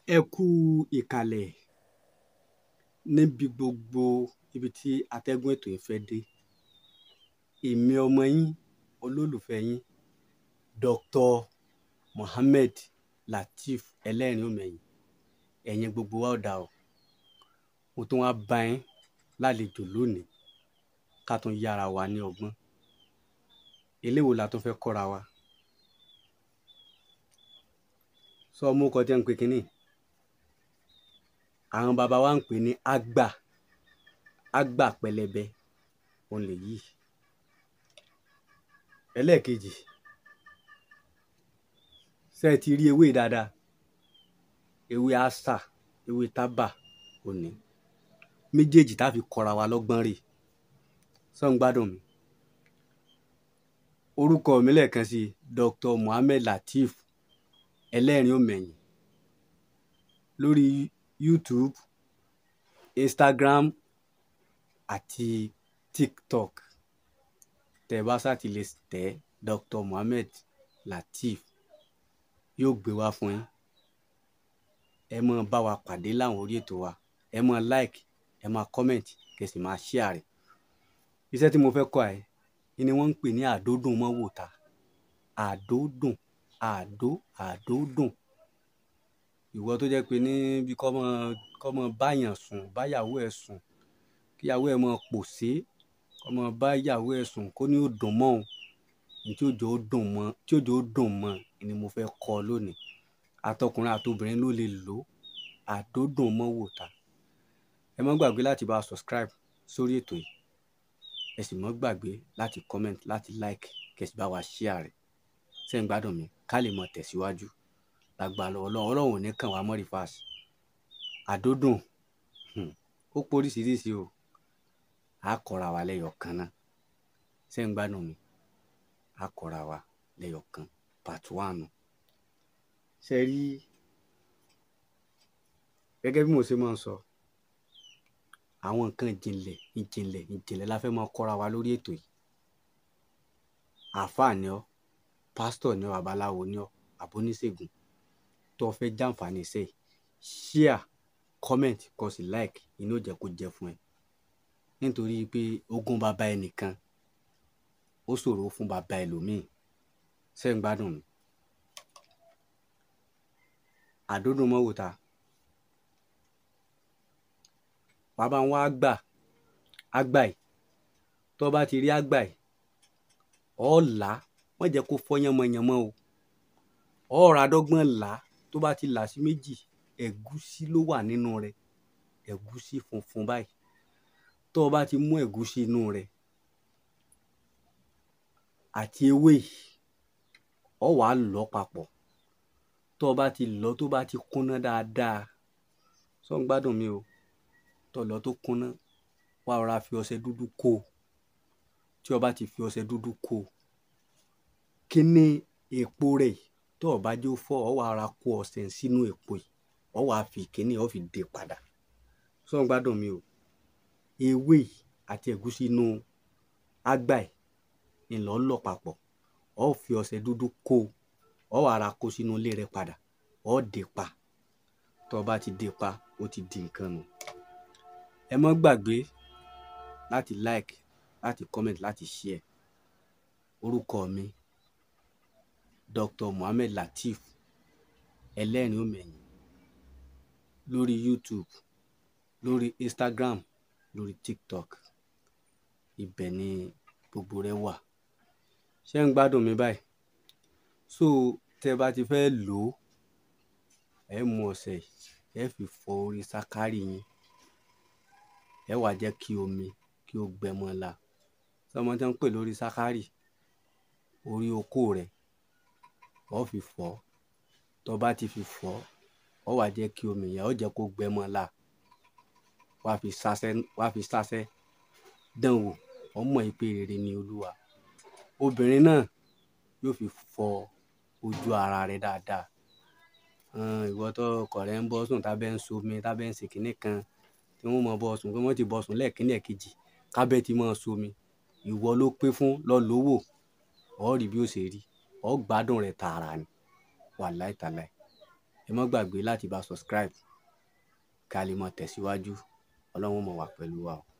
ẹ kú ìkàlẹ̀ níbi gbogbo ibi tí atẹ́gùn ètò yìí fẹ́ dé èmi ọmọ yín olólùfẹ́ yín Dr. Mohammed Lateef ẹlẹ́rìn òmẹ̀yìn ẹ̀yin gbogbo wa ọ̀dà o mo tún wá bá yín lálejò lónìí ká tún yára wa ní ọgbọ́n eléwo la tún fẹ́ kọ́ra wa sọ ọmọ ọkọ tí wọ́n ń pè kínní àwọn bàbá wa ń pè ní àgbà àgbà pẹlẹbẹ òun lè yí ẹlẹ́ẹ̀kejì ṣé ẹ ti rí ewé dáadáa ewé ásà ewé tábà òní méjèèjì tá a fi kọ́ra wa lọ́gbọ́n rè sọ ń gbádùn mi orúkọ mi lẹ́ẹ̀kan sí Dr. Mohammed Lateef ẹlẹ́rìn òmẹ̀yìn lórí YouTube Instagram àti TikTok tẹ bá sáti lè tẹ Dr. Mohammed Lateef yóò gbé wá fún yín ẹ mọ bá wa pàdé láwọn orí ètò wa ẹ mọ like ẹ mọ comment kẹsì máa share rẹ̀ iṣẹ́ tí mo fẹ́ kọ́ ẹ ni wọ́n ń pè ní àdódùn mọ́ wòta àdódùn àdó àdódùn ìwọ tó jẹ́ pé níbi kọ́ mọ kọ́ mọ báyàn sùn báyàwó ẹ̀ sùn kíyàwó ẹ̀ mọ pòṣé kọ́ mọ báyàwó ẹ̀ sùn kó ní ó dùn mọ́ òun ní tí òjò ó dùn mọ́ tí òjò ó dùn mọ́ ni mo fẹ́ kọ́ lónìí àtọkùnrin àtobìnrin ló lè lò àdódùn mọ́ wòta ẹ má gbàgbé láti bá a subscribe sórí ètò yìí ẹ sì má gbàgbé láti comment láti like kẹsì bá wa share rẹ̀ ṣé ń gbádùn mi ká lè mọ tẹ̀síwájú lágbàlọ́ ọlọ́run ọlọ́run ò ní kàn wá mọ́ rìfáàsì àdódùn ó poríṣiríṣi o á kọ́ra wa lẹ́yọ̀ kan náà ṣé ń gbádùn mi á kọ́ra wa lẹ́yọ̀ kan part one ṣe rí gẹ́gẹ́ bí mo ṣe máa ń sọ àwọn nǹkan ìjìnlẹ̀ ìjìnlẹ̀ ìjìnlẹ̀ la fẹ́ máa kọ́ra wa lórí ètò yìí àáfàá ni ọ́ pásítọ̀ ni ọ́ babaláwo ni ọ́ àbóníṣègùn tó fẹ́ jàǹfààní iṣẹ́ yìí share comment kó sì like inú jẹ́ kó jẹ́ fún ẹ nítorí pé ogún bàbá ẹnìkan ó ṣòro fún bàbá ẹlòmíì ṣé ń gbádùn mi àdódùn mọ́wòta bàbá wọn àgbà àgbà yìí tó bá ti rí àgbà yìí ọ̀ọ́là wọ́n jẹ́ kó fọ́ yánmọ́yánmọ́ o ọ̀ọ́ra dọ́gbọ́n là á tó bá ti là sí méjì ẹ̀gúsí ló wà nínú rẹ̀ ẹ̀gúsí funfun báyìí tó o bá ti mú ẹ̀gúsí inú rẹ̀ àti ewé ọ wà á lọ papọ̀ tó o bá ti lọ tó bá ti kúnná dáadáa sọ ń gbádùn mi o tó lọ tó kúnná wàá rọra fi ọṣẹ dúdú kó o tí o bá ti fi ọṣẹ dúdú kó o kíní èpo rẹ̀ tó o bá jó fọ́ ọ wàá ra kó ọṣẹ sínú èpo yìí ọ wàá fi kíní ọ fi dè padà sọ ń gbádùn mi o ewé àti ẹ̀gúsí inú àgbà yìí ńlọ lọ papọ̀ ọ fi ọṣẹ dúdú kó o ọ wàá ra kó sínú ilé rẹ padà ọ dè pa tó o bá ti dè pa ó ti di nǹkan nù ẹ má gbàgbé láti like láti comment láti share orúkọ mi Dr. Mohammed Lateef ẹlẹ́rìn òmẹ̀yìn lórí YouTube lórí Instagram lórí TikTok ibẹ̀ ni gbogbo rẹ wà ṣé ń gbádùn mi báyìí so tẹ bá ti fẹ́ lò ó ẹ mú ọṣẹ ẹ fi fọ orí sákárì yín ẹ wá jẹ́ kí omi kí ó gbẹ mọ́ la sọmọ tí wọ́n ń pè lórí sákárì orí okó rẹ̀ ọ fi fọ tó bá ti fi fọ ọ wá jẹ́ kí omi yẹn ọ jẹ́ kó gbẹ mọ́ la wá fi sásẹ́ wá fi sásẹ́ dán wò ọmọ ìpè rere ni olúwa obìnrin náà yóò fi fọ ojú ara rẹ̀ dáadáa ìwọ tó ọkọ rẹ̀ ń bọ́ sùn tábẹ́ ń so omi tábẹ́ ń ṣe kinní kan tí wọ́n mọ̀ bọ́ sùn pé wọ́n ti bọ́ sùn lẹ́ẹ̀kínní ẹ̀kejì kábẹ́ ti mọ̀ somi ìwọ ló pé fún lọ lówó ọ rí bí ó ṣe rí ọ gbádùn rẹ̀ tààrà ni wàláì tàláì ẹ má gbàgbé láti bá subscribe ká lè mọ tẹ̀síwájú ọlọ́run mọ̀ wá pẹ̀lú wa o.